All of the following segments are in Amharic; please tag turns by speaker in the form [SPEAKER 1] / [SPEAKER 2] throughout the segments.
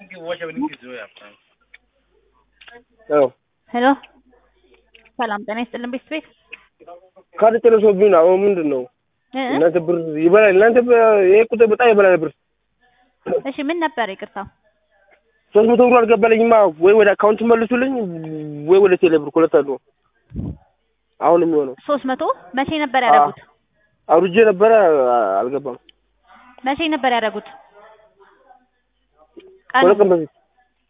[SPEAKER 1] አዎ
[SPEAKER 2] ሄሎ ሰላም ጤና ይስጥልን ቤት ቤት
[SPEAKER 1] ካርድ ጨርሶብኝ ነው። አሁን ምንድን ነው
[SPEAKER 2] እ?
[SPEAKER 1] እናንተ ብር ይበላል። እናንተ በ- ይሄ ቁጥር በጣም ይበላል ብር።
[SPEAKER 2] እሺ ምን ነበር ይቅርታው?
[SPEAKER 1] ሶስት መቶ ብር አልገባልኝማ። ወይ ወደ አካውንት መልሱልኝ፣ ወይ ወደ ቴሌ ብር ሁለት አሉ። አሁን የሚሆነው
[SPEAKER 2] ሶስት መቶ መቼ ነበር ያደረጉት?
[SPEAKER 1] አውርጄ ነበረ አ- አልገባም።
[SPEAKER 2] መቼ ነበር ያደረጉት? ቀኑ
[SPEAKER 1] ሁለት ቀን በፊት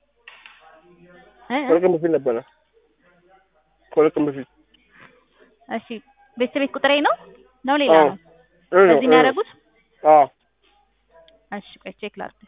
[SPEAKER 2] እ? እ?
[SPEAKER 1] ሁለት ቀን በፊት ነበረ። ሁለት ቀን በፊት
[SPEAKER 2] እሺ ቤት ቤት ቁጥሬ ነው ነው ሌላ
[SPEAKER 1] አዎ።
[SPEAKER 2] ነው?
[SPEAKER 1] እ ነው፣
[SPEAKER 2] በዚህ
[SPEAKER 1] እ
[SPEAKER 2] ነው
[SPEAKER 1] ነው።
[SPEAKER 2] ያደረጉት?
[SPEAKER 1] አዎ
[SPEAKER 2] እሺ ቆይ ቼክ ላድርግ።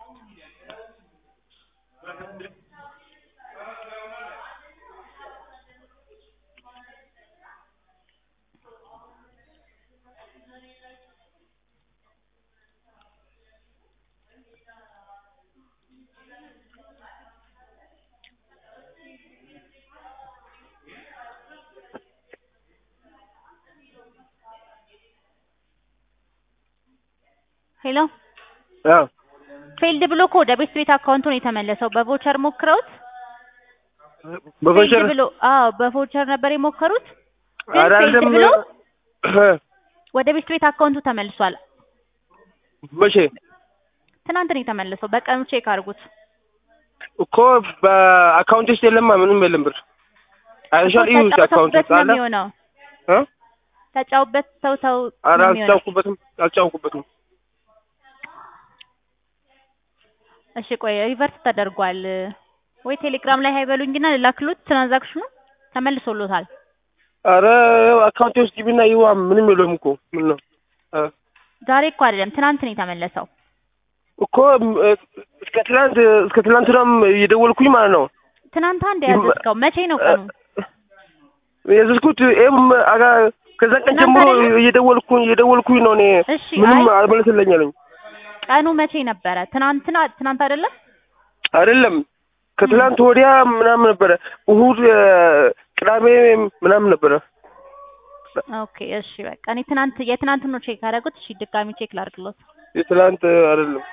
[SPEAKER 2] ሄሎ
[SPEAKER 1] አዎ
[SPEAKER 2] ፌልድ ብሎ እኮ ወደ ቤት ቤት አካውንቱ ነው የተመለሰው። በቮቸር ሞክረውት
[SPEAKER 1] በፈንቸር
[SPEAKER 2] ፌልድ ብሎ አዎ በቮቸር ነበር የሞከሩት ግን
[SPEAKER 1] ኧረ
[SPEAKER 2] ፌልድ
[SPEAKER 1] አይደለም።
[SPEAKER 2] ብሎ
[SPEAKER 1] እ
[SPEAKER 2] ወደ ቤት ቤት አካውንቱ ተመልሷል።
[SPEAKER 1] መቼ
[SPEAKER 2] ትናንት ነው የተመለሰው። በቀኑ ቼክ አድርጉት።
[SPEAKER 1] እኮ በአካውንት ውስጥ የለማ ምንም የለም ብር አይሻል እዩ ውስጥ አካውንት
[SPEAKER 2] ተጫውተውበት
[SPEAKER 1] ውስጥ
[SPEAKER 2] ነው
[SPEAKER 1] አለ
[SPEAKER 2] የሚሆነው።
[SPEAKER 1] እ
[SPEAKER 2] ተጫውበት ተው ተው
[SPEAKER 1] ኧረ
[SPEAKER 2] ነው የሚሆነው።
[SPEAKER 1] አልጫውኩበትም አልጫውኩበትም
[SPEAKER 2] እሺ ቆይ ሪቨርስ ተደርጓል ወይ ቴሌግራም ላይ ሃይበሉኝና ልላክሉት። ትራንዛክሽኑ ተመልሶሎታል።
[SPEAKER 1] ኧረ አካውንቴ ውስጥ ግቢና ይዋ ምንም የለውም እኮ ምን ነው እ
[SPEAKER 2] ዛሬ እኮ አይደለም ትናንት ነው የተመለሰው።
[SPEAKER 1] እኮ እ እስከ ትናንት እስከ ትናንትናም እየደወልኩኝ ማለት ነው
[SPEAKER 2] ትናንት አንድ ያዘዝከው መቼ ነው ቀኑ?
[SPEAKER 1] የዘዝኩት ኤም አጋ ከዛ ቀን
[SPEAKER 2] ትናንት
[SPEAKER 1] ጀምሮ
[SPEAKER 2] አይደለም?
[SPEAKER 1] እየደወልኩኝ እየደወልኩኝ ነው እኔ
[SPEAKER 2] እሺ
[SPEAKER 1] ምንም
[SPEAKER 2] አይ
[SPEAKER 1] አልመለስልኝ አለኝ
[SPEAKER 2] ቀኑ መቼ ነበረ? ትናንትና ትናንት አይደለም?
[SPEAKER 1] አይደለም ከትላንት ወዲያ ምናምን ነበረ እሁድ እ ቅዳሜ ምናምን ነበረ
[SPEAKER 2] ኦኬ እሺ በቃ እኔ ትናንት የትናንት ነው ቼክ ያደረጉት። እሺ ድጋሚ ቼክ ላድርግሎት።
[SPEAKER 1] የትላንት አይደለም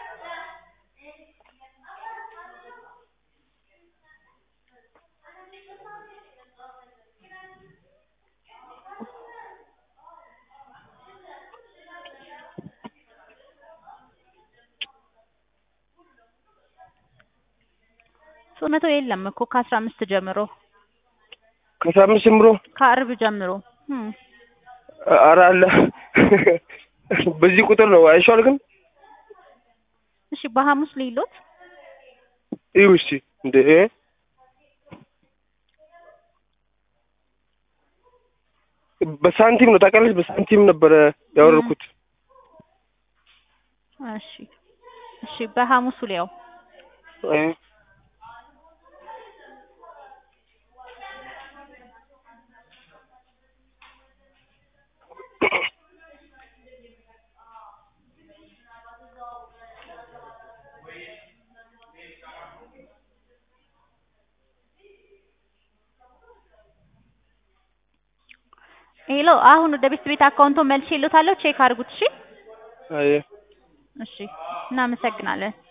[SPEAKER 2] ሶስት መቶ የለም እኮ ከአስራ አምስት ጀምሮ
[SPEAKER 1] ከአስራ አምስት ጀምሮ
[SPEAKER 2] ከአርብ ጀምሮ እም።
[SPEAKER 1] ኧረ አለ በዚህ ቁጥር ነው አይሻል ግን
[SPEAKER 2] እሺ በሐሙስ ሌሎት
[SPEAKER 1] ይሁ እስኪ እንደ በሳንቲም ነው ታውቃለች በሳንቲም ነበረ ያወረድኩት
[SPEAKER 2] እሺ እሺ በሐሙሱ ሊያው
[SPEAKER 1] አይ
[SPEAKER 2] ሄሎ አሁን ወደ ቤት ቤት አካውንቶ መልሼ ልዎታለሁ። ቼክ አድርጉት። እሺ
[SPEAKER 1] አይ
[SPEAKER 2] እሺ እናመሰግናለን።